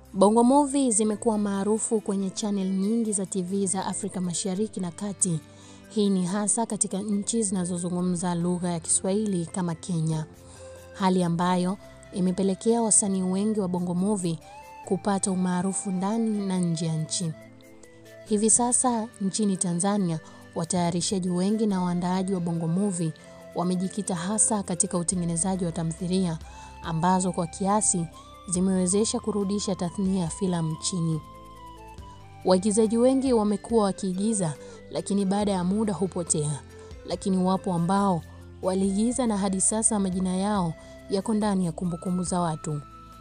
Bongo Movie zimekuwa maarufu kwenye channel nyingi za TV za Afrika Mashariki na Kati. Hii ni hasa katika nchi zinazozungumza lugha ya Kiswahili kama Kenya. Hali ambayo imepelekea wasanii wengi wa Bongo Movie kupata umaarufu ndani na nje ya nchi. Hivi sasa nchini Tanzania, watayarishaji wengi na waandaaji wa Bongo Movie wamejikita hasa katika utengenezaji wa tamthilia ambazo kwa kiasi zimewezesha kurudisha tathnia ya filamu nchini. Waigizaji wengi wamekuwa wakiigiza lakini baada ya muda hupotea, lakini wapo ambao waliigiza na hadi sasa majina yao yako ndani ya kumbukumbu za watu.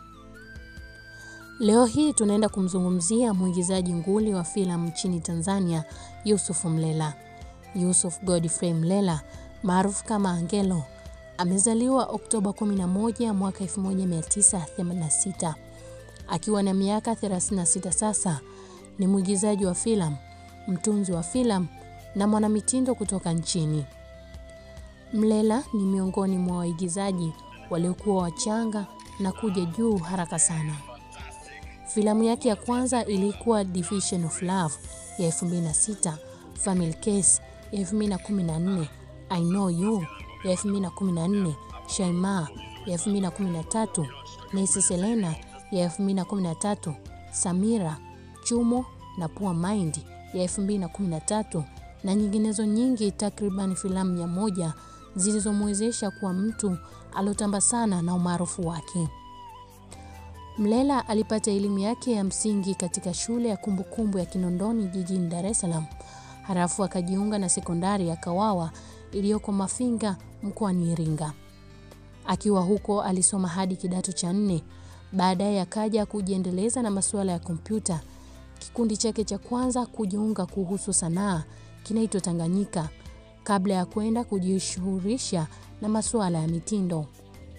Leo hii tunaenda kumzungumzia mwigizaji nguli wa filamu nchini Tanzania, Yusuf Mlela. Yusuf Godfrey Mlela maarufu kama Angelo amezaliwa Oktoba 11 mwaka 1986. Akiwa na miaka 36 sasa, ni mwigizaji wa filamu, mtunzi wa filamu na mwanamitindo kutoka nchini. Mlela ni miongoni mwa waigizaji waliokuwa wachanga na kuja juu haraka sana. Filamu yake ya kwanza ilikuwa Division of Love ya 2006, Family Case ya 2014, I Know You ya 2014, Shaima ya 2013, Nesi Selena ya 2013, Samira, Chumo na Poor Mind ya 2013 na nyinginezo nyingi, takriban filamu mia moja zilizomwezesha kuwa mtu aliotamba sana na umaarufu wake. Mlela alipata elimu yake ya msingi katika shule ya kumbukumbu kumbu ya Kinondoni jijini Dar es Salaam. Halafu akajiunga na sekondari ya Kawawa iliyoko Mafinga mkoani Iringa. Akiwa huko alisoma hadi kidato cha nne. Baadaye akaja kujiendeleza na masuala ya kompyuta. Kikundi chake cha kwanza kujiunga kuhusu sanaa kinaitwa Tanganyika kabla ya kwenda kujishughulisha na masuala ya mitindo.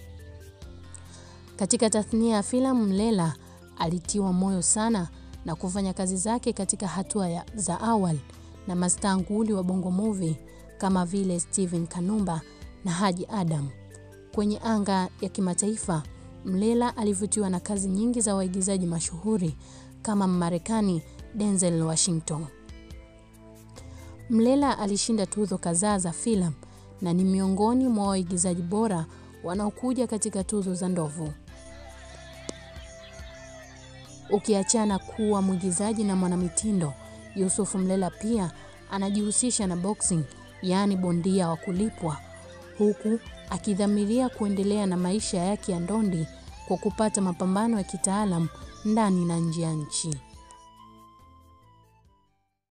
Katika tathnia ya filamu, Mlela alitiwa moyo sana na kufanya kazi zake katika hatua ya za awali na mastaa nguli wa Bongo Movie kama vile Steven Kanumba na Haji Adam. Kwenye anga ya kimataifa, Mlela alivutiwa na kazi nyingi za waigizaji mashuhuri kama Mmarekani Denzel Washington. Mlela alishinda tuzo kadhaa za filamu na ni miongoni mwa waigizaji bora wanaokuja katika tuzo za Ndovu. Ukiachana kuwa mwigizaji na mwanamitindo, Yusuf Mlela pia anajihusisha na boxing, yaani bondia wa kulipwa, huku akidhamiria kuendelea na maisha yake ya ndondi kwa kupata mapambano ya kitaalam ndani na nje ya nchi.